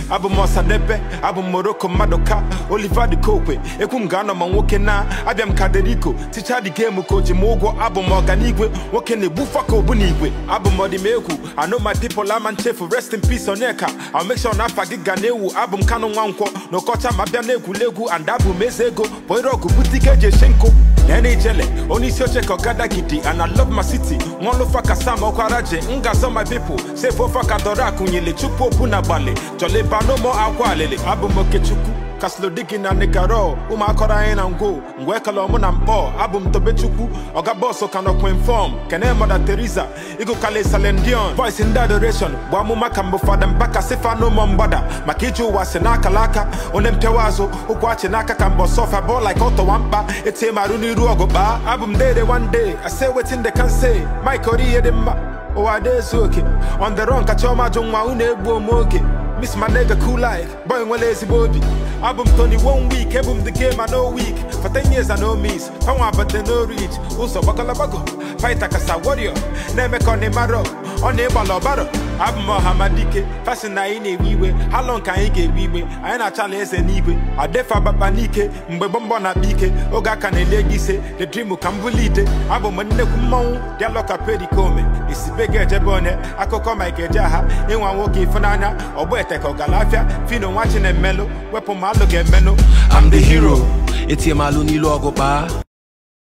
abụ m ọsadebe abụ m moroko mmadụ ka oliva dị kokwe ekwu m ga-anọ ma nwoke na abịa m kaderiko ticha dị gemu ka o ji m ụgwọ abụ m ọganigwe nwoke na-egbufa ka obu n'igwe abụ m ọdịmegwu anụ ma people ama nchefu rest in peace onyeka I'll make sure na afa gị ga na-ewu abụ m kanụ nwa nkwọ n'ọkọcha ma bịa n'egwuregwu and abụ m eze ego boirọgụ butike eji eche nkụ nene ijele onye isi oche ka ọgada gidi and I love my city nwaọlụfa ka sam ọkwaraje ngazọ my people sef ofe ka dọrọ akụnyele chukwu opu na gbalị jọlịba n'ụmụ akwa alịlị abụ m okechukwu kaslodigi na nikaro ụmụakọrọ anyị na ngwo ngwe ekele ọmụ na mkpọ abụ m tobechukwu ọga bọsụ ka nọkwa inform kene mada teresa ịgụkala salendion voice ndị adoration bụ amụma ka mbụ fada mbaka sifa n'ụmụ mgbada maka iji ụwa si n'akala aka onye mpịawa azụ ụkwụ achị n'aka ka mbọ sọfa bọọ like ọtọwa mkpa etie marụ n'iru ọgụ kpaa abụ m dede one day I say wetin they can say mike ori ihe dị mma ụwa dị ezu oke on the run ka chiọma jụ nwa unu egbu ome oge Miss my nigga cool like boy nwere ezigbo obi abụ m Tony one week ebu m the game I no week for 10 years I no miss panwa but they no reach ụzọ gbagọlagbago fighter kasa warrior na-eme ka ọ na-emarọ ọ na-ịgbala ọbara abụ m ọhamadike fashion na anyị na-ewe iwe ha lọ nke anyị ga-ewe iwe anyị na-achala eze n'igwe adefa baba n'ike mgbe gbọmgbọ na-akpa ike oge aka na-ele gị ise the dream ka m bụli ite abụ m nnekwu mmọnwụ dialoka perikome isibe ga-ejebe onye akụkọ mike ejeagha ịnwa nwoke ịfụnanya ọgbọ ete ka ọgalafịa fino nwa chinemelụ wepụ m alụ ga-emenụ I'm the hero etie m alụ n'ilu ọgụ kpaa